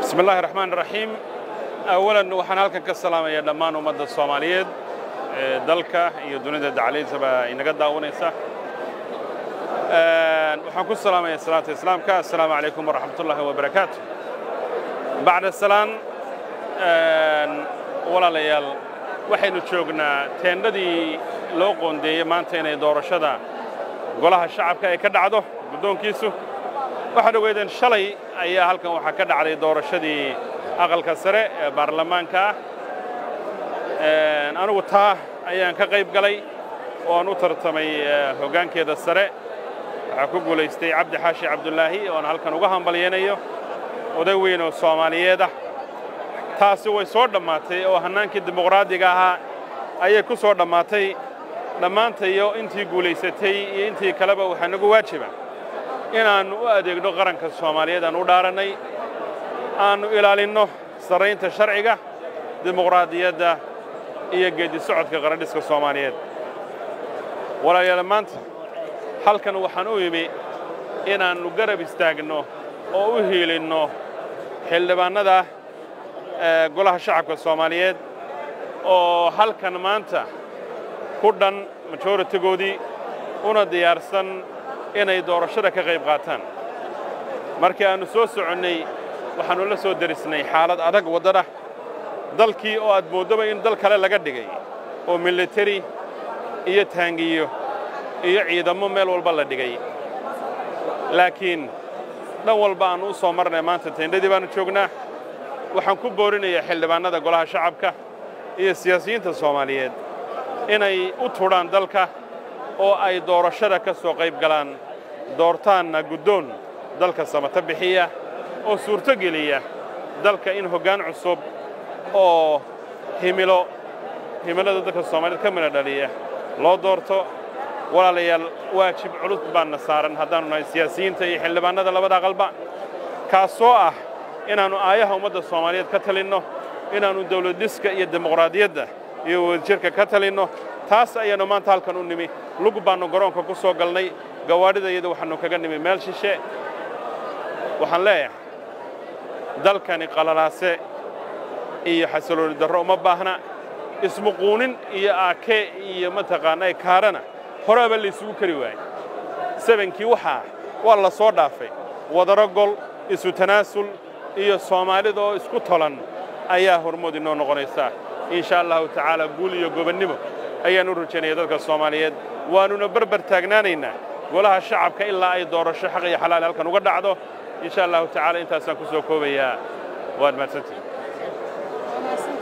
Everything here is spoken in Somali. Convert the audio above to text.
bismi illaahi raxmaan raxiim awalan waxaan halkan ka salaamayaa dhammaan ummadda soomaaliyeed ee dalka iyo dunida dacalaysaba inaga daawanaysa waxaan ku salaamayaa salaata islaamka assalaamu calaykum waraxmat ullaahi wabarakaatu bacda salaan walaalayaal waxaynu joognaa teendhadii loo qoondeeyey maanta inay doorashada golaha shacabka ay ka dhacdo guddoonkiisu waxaad ogeydeen shalay ayaa halkan waxaa ka dhacday doorashadii aqalka sare ee baarlamaanka ah anigu taa ayaan ka qayb galay oo aan u tartamay hoggaankeeda sare waxaa ku guulaystay cabdi xaashi cabdulaahi oon halkan uga hambalyaynayo oday weyn oo soomaaliyeed ah taasi way soo dhammaatay oo hannaankii dimuqraadiga ahaa ayay ku soo dhammaatay dhammaantayo intii guulaysatay iyo intii kaleba waxaa nagu waajiba inaannu u adeegno qaranka soomaaliyeed aan u dhaarannay aannu ilaalinno sarraynta sharciga dimuqraadiyadda iyo geeddi socodka qarandhiska soomaaliyeed walaalayaal maanta halkan waxaan u imi inaannu garab istaagno oo u hiilinno xildhibaannada golaha shacabka soomaaliyeed oo halkan maanta ku dhan majoritigoodii una diyaarsan inay doorashada ka qayb qaataan markii aannu soo soconnay waxaannu la soo derisnay xaalad adag waddada dalkii oo aad mooddoba in dal kale laga dhigay oo militari iyo taangiyo iyo ciidammo meel walba la dhigay laakiin dhan walba aannu u soo marnay maanta teendhadii baannu joognaa waxaan ku boorinayaa xildhibaannada golaha shacabka iyo siyaasiyiinta soomaaliyeed inay u tudhaan dalka oo ay doorashada ka soo qayb galaan doortaanna guddoon dalka samata bixiya oo suurto geliya dalka in hoggaan cusub oo himilo himilada dalka soomaaliyeed ka midha dhaliya loo doorto walaalayaal waajib culus baanna saaran haddaannu nahay siyaasiyiinta iyo xildhibaannada labada aqalba kaasoo ah inaannu aayaha ummadda soomaaliyeed ka talinno inaannu dawladdhiska iyo dimuqraadiyadda iyo wadajirka ka talinno taas ayaannu maanta halkan u nimi lug baannu garoonka ku soo galnay gawaadhida iyada waxaannu kaga nimi meel shishe waxaan leeyahay dalkani qalalaase iyo xasilooni darro uma baahna ismuquunin iyo aake iyo mataqaanaa kaarana horaaba laysugu kari waayey sebankii waxaa waa la soo dhaafay wadaro gol isu tanaasul iyo soomaalida oo isku tolan ayaa hormood inoo noqonaysaa insha allahu tacaala guul iyo gobannimo ayaan u rajaynaya dadka soomaaliyeed waannuna barbar taagnaanaynaa golaha shacabka ilaa ay doorasho xaq iyo xalaal halkan uga dhacdo insha allahu tacaala intaasaan ku soo koobayaa waad mahadsantihin